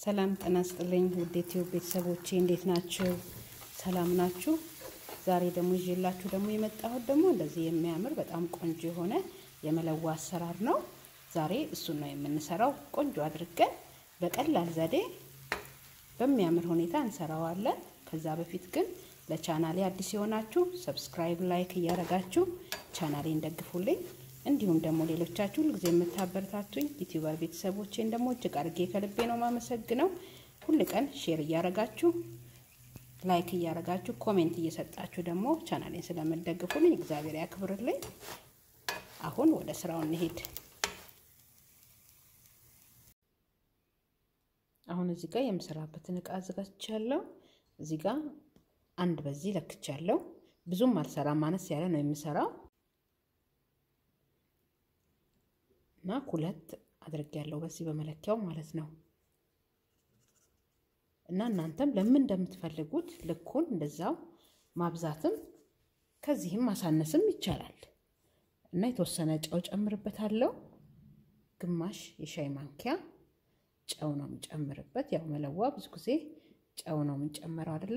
ሰላም ጤና ይስጥልኝ ውድ ዩቲዩብ ቤተሰቦቼ እንዴት ናችሁ? ሰላም ናችሁ? ዛሬ ደግሞ ይዤላችሁ ደግሞ የመጣሁት ደግሞ እንደዚህ የሚያምር በጣም ቆንጆ የሆነ የመለዋ አሰራር ነው። ዛሬ እሱን ነው የምንሰራው። ቆንጆ አድርገን በቀላል ዘዴ በሚያምር ሁኔታ እንሰራዋለን። ከዛ በፊት ግን ለቻናሌ አዲስ የሆናችሁ ሰብስክራይብ፣ ላይክ እያደረጋችሁ ቻናሌን ደግፉልኝ። እንዲሁም ደግሞ ሌሎቻችሁ ሁልጊዜ የምታበረታቱኝ ዩቲዩበር ቤተሰቦቼን ደግሞ እጅግ አድርጌ ከልቤ ነው ማመሰግነው። ሁል ቀን ሼር እያደረጋችሁ ላይክ እያደረጋችሁ ኮሜንት እየሰጣችሁ ደግሞ ቻናሌን ስለምደግፉልኝ እግዚአብሔር ያክብርልኝ። አሁን ወደ ስራው እንሄድ። አሁን እዚህ ጋር የምሰራበትን እቃ አዘጋጅቻለሁ። እዚህ ጋር አንድ በዚህ ለክቻለሁ። ብዙም አልሰራም፣ ማነስ ያለ ነው የምሰራው እና ሁለት አድርጌያለሁ በዚህ በመለኪያው ማለት ነው። እና እናንተም ለምን እንደምትፈልጉት ልኩን እንደዛው ማብዛትም ከዚህም ማሳነስም ይቻላል። እና የተወሰነ ጨው ጨምርበታለሁ። ግማሽ የሻይ ማንኪያ ጨው ነው የምጨምርበት። ያው መለዋ ብዙ ጊዜ ጨው ነው የምንጨምረው አይደለ?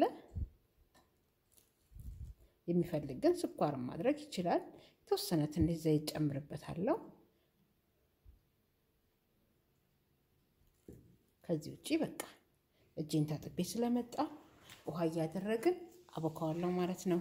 የሚፈልግ ግን ስኳርም ማድረግ ይችላል። የተወሰነ ትንሽ ዘይት ጨምርበታለሁ። ከዚህ ውጪ በቃ እጄን ታጥቤ ስለመጣ ውሃ እያደረግን አቦካዋለሁ ማለት ነው።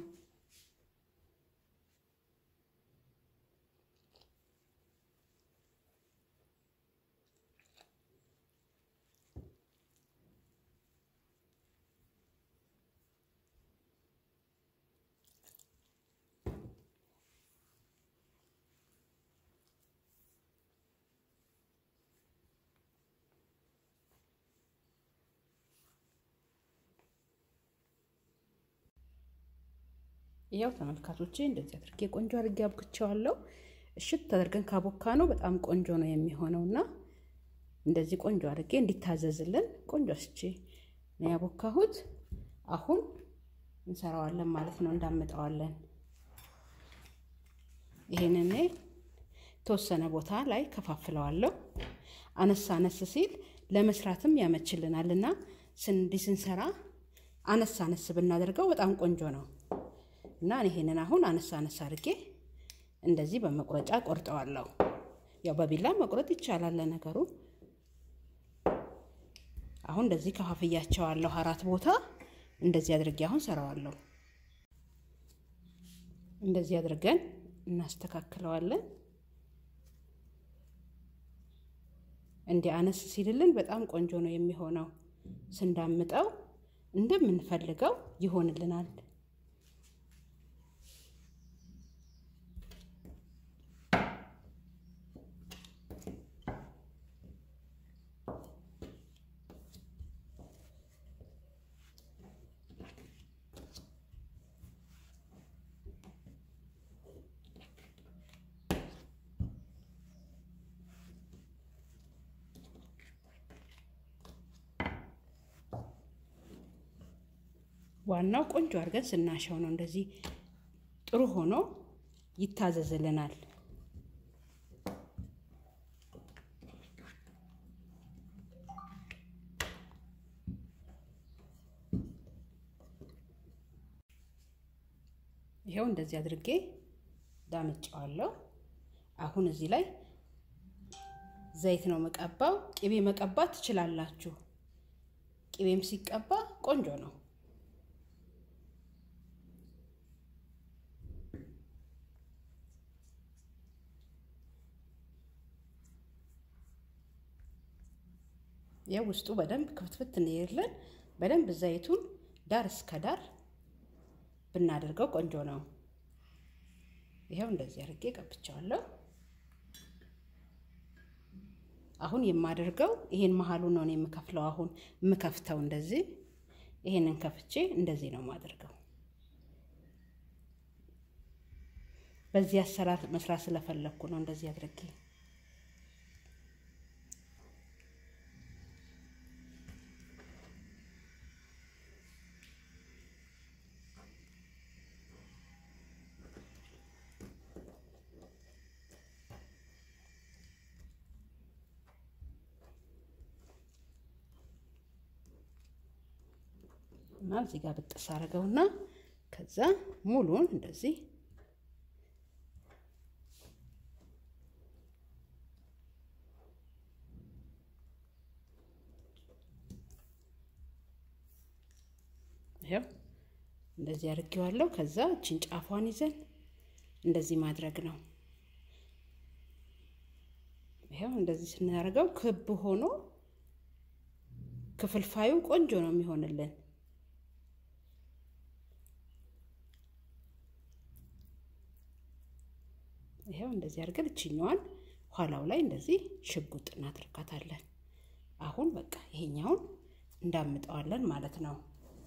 ያው ተመልካቾቼ እንደዚህ አድርጌ ቆንጆ አድርጌ አብክቸዋለሁ። እሽት አድርገን ካቦካ ነው በጣም ቆንጆ ነው የሚሆነው እና እንደዚህ ቆንጆ አድርጌ እንዲታዘዝልን ቆንጆ አስቼ ነው ያቦካሁት። አሁን እንሰራዋለን ማለት ነው፣ እንዳምጠዋለን። ይሄንን የተወሰነ ቦታ ላይ ከፋፍለዋለሁ። አነስ አነስ ሲል ለመስራትም ያመችልናል እና እንዲህ ስንሰራ አነስ አነስ ብናደርገው በጣም ቆንጆ ነው። እና ይሄንን አሁን አነሳ አነሳ አድርጌ እንደዚህ በመቁረጫ ቆርጠዋለሁ። ያው በቢላ መቁረጥ ይቻላል ለነገሩ። አሁን እንደዚህ ከፋፍያቸዋለሁ አራት ቦታ እንደዚህ አድርጌ አሁን ሰራዋለሁ። እንደዚህ አድርገን እናስተካክለዋለን። እንዲህ አነስ ሲልልን በጣም ቆንጆ ነው የሚሆነው። ስንዳምጠው እንደምንፈልገው ይሆንልናል። ዋናው ቆንጆ አድርገን ስናሸው ነው። እንደዚህ ጥሩ ሆኖ ይታዘዝልናል። ይኸው እንደዚህ አድርጌ ዳምጫዋለሁ። አሁን እዚህ ላይ ዘይት ነው መቀባው። ቅቤ መቀባት ትችላላችሁ። ቅቤም ሲቀባ ቆንጆ ነው። ይህ ውስጡ በደንብ ክፍትፍት እንይርልን በደንብ ዘይቱን ዳር እስከ ዳር ብናደርገው ቆንጆ ነው። ይኸው እንደዚህ አድርጌ ቀብቻለሁ። አሁን የማደርገው ይሄን መሀሉ ነው የምከፍለው። አሁን የምከፍተው እንደዚህ ይሄንን ከፍቼ እንደዚህ ነው የማደርገው። በዚህ አሰራር መስራት ስለፈለግኩ ነው እንደዚህ አድርጌ እና እዚህ ጋር ብጥስ አድርገውና ከዛ ሙሉን እንደዚህ ይኸው እንደዚህ አድርጌዋለሁ። ከዛ እችን ጫፏን ይዘን እንደዚህ ማድረግ ነው። ይኸው እንደዚህ ስናደርገው ክብ ሆኖ ክፍልፋዩ ቆንጆ ነው የሚሆንልን። ይኸው እንደዚህ አድርገን እችኛዋን ኋላው ላይ እንደዚህ ሽጉጥ እናደርጋታለን። አሁን በቃ ይሄኛውን እንዳምጠዋለን ማለት ነው።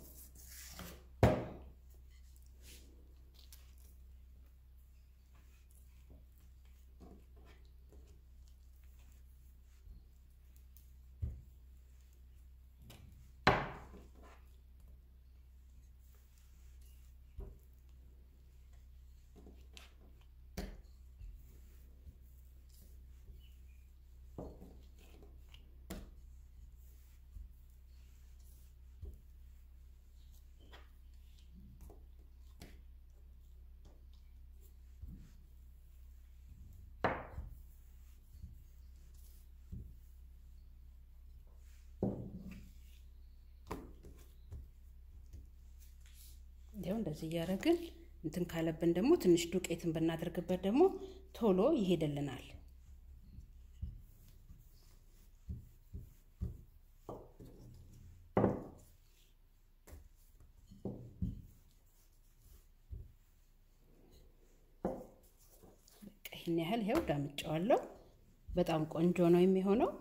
ይኸው እንደዚህ እያደረግን እንትን ካለብን ደግሞ ትንሽ ዱቄትን ብናደርግበት ደግሞ ቶሎ ይሄድልናል። ይህን ያህል ይኸው ዳምጫዋለሁ። በጣም ቆንጆ ነው የሚሆነው።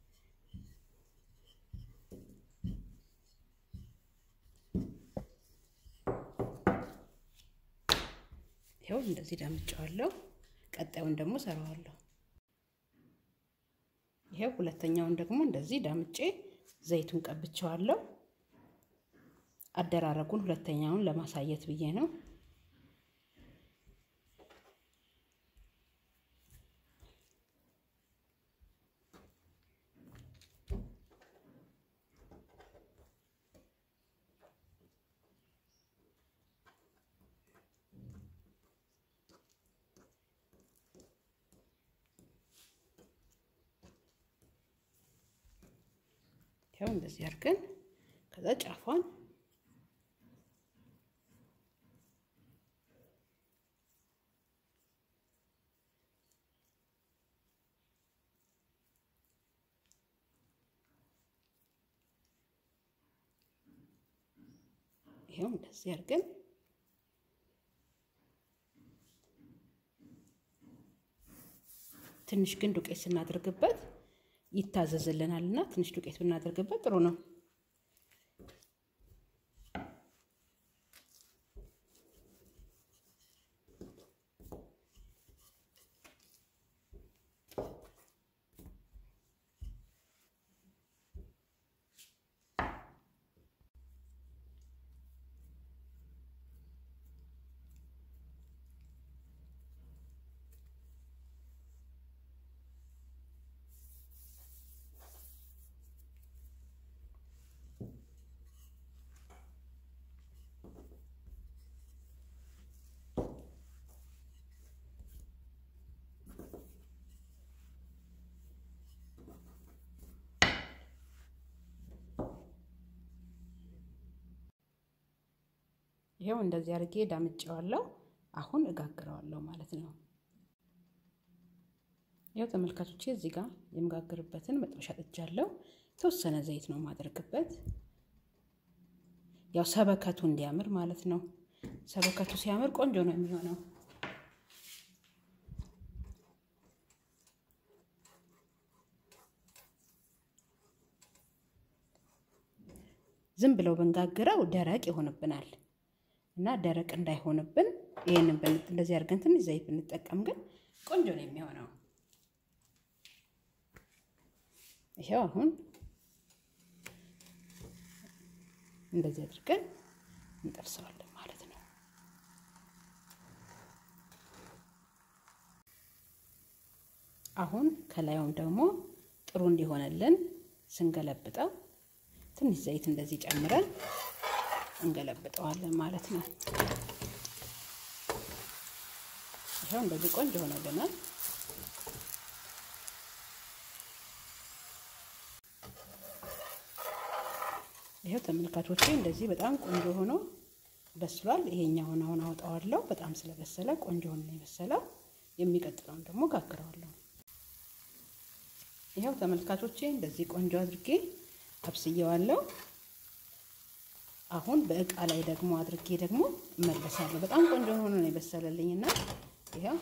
ይኸው እንደዚህ ዳምጫዋለሁ። ቀጣዩን ደግሞ ሰራዋለሁ። ይኸው ሁለተኛውን ደግሞ እንደዚህ ዳምጬ ዘይቱን ቀብቼዋለሁ። አደራረጉን ሁለተኛውን ለማሳየት ብዬ ነው። ይኸው እንደዚህ አድርገን ከዛ ጫፏን ይኸው እንደዚህ አድርገን ትንሽ ግን ዱቄት ስናደርግበት ይታዘዝልናል እና ትንሽ ዱቄት ብናደርግበት ጥሩ ነው። ይኸው እንደዚህ አድርጌ ዳምጬዋለሁ። አሁን እጋግረዋለሁ ማለት ነው። ይኸው ተመልካቾቼ እዚህ ጋር የምጋግርበትን መጥበሻ ጥጃለሁ። የተወሰነ ዘይት ነው የማደርግበት፣ ያው ሰበከቱ እንዲያምር ማለት ነው። ሰበከቱ ሲያምር ቆንጆ ነው የሚሆነው። ዝም ብለው ብንጋግረው ደረቅ ይሆንብናል እና ደረቅ እንዳይሆንብን ይህንን እንደዚህ አድርገን ትንሽ ዘይት ብንጠቀም ግን ቆንጆ ነው የሚሆነው። ይኸው አሁን እንደዚህ አድርገን እንጠብሰዋለን ማለት ነው። አሁን ከላዩም ደግሞ ጥሩ እንዲሆንልን ስንገለብጠው ትንሽ ዘይት እንደዚህ ጨምረን እንገለብጠዋለን ማለት ነው። ይኸው እንደዚህ ቆንጆ ሆነልናል። ይኸው ተመልካቾቼ እንደዚህ በጣም ቆንጆ ሆኖ በስሏል። ይሄኛውን አሁን አወጣዋለሁ። በጣም ስለበሰለ ቆንጆ ሆኖ ነው የበሰለው። የሚቀጥለውን ደግሞ ጋግረዋለሁ። ይኸው ተመልካቾቼ እንደዚህ ቆንጆ አድርጌ አብስየዋለሁ። አሁን በእቃ ላይ ደግሞ አድርጌ ደግሞ እመለሳለሁ። በጣም ቆንጆ ሆኖ ነው የበሰለልኝና ይኸው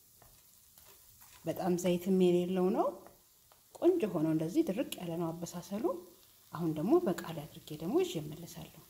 በጣም ዘይትም የሌለው ነው። ቆንጆ ሆኖ እንደዚህ ድርቅ ያለ ነው አበሳሰሉ። አሁን ደግሞ በእቃ ላይ አድርጌ ደግሞ ይዤ እመለሳለሁ።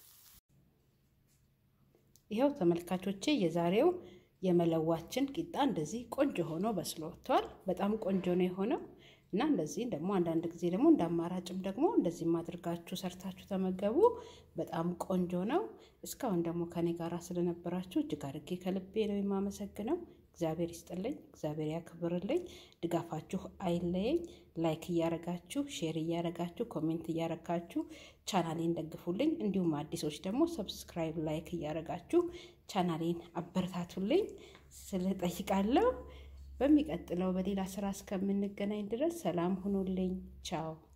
ይኸው ተመልካቾቼ የዛሬው የመለዋችን ቂጣ እንደዚህ ቆንጆ ሆኖ በስሎ ወጥቷል። በጣም ቆንጆ ነው የሆነው እና እንደዚህ ደግሞ አንዳንድ ጊዜ ደግሞ እንደ አማራጭም ደግሞ እንደዚህም አድርጋችሁ ሰርታችሁ ተመገቡ። በጣም ቆንጆ ነው። እስካሁን ደግሞ ከኔ ጋር ስለነበራችሁ እጅግ አድርጌ ከልቤ ነው የማመሰግነው። እግዚአብሔር ይስጥልኝ፣ እግዚአብሔር ያክብርልኝ። ድጋፋችሁ አይለየኝ። ላይክ እያረጋችሁ፣ ሼር እያረጋችሁ፣ ኮሜንት እያረጋችሁ ቻናሌን ደግፉልኝ። እንዲሁም አዲሶች ደግሞ ሰብስክራይብ፣ ላይክ እያረጋችሁ ቻናሌን አበረታቱልኝ ስል ጠይቃለሁ። በሚቀጥለው በሌላ ስራ እስከምንገናኝ ድረስ ሰላም ሁኑልኝ። ቻው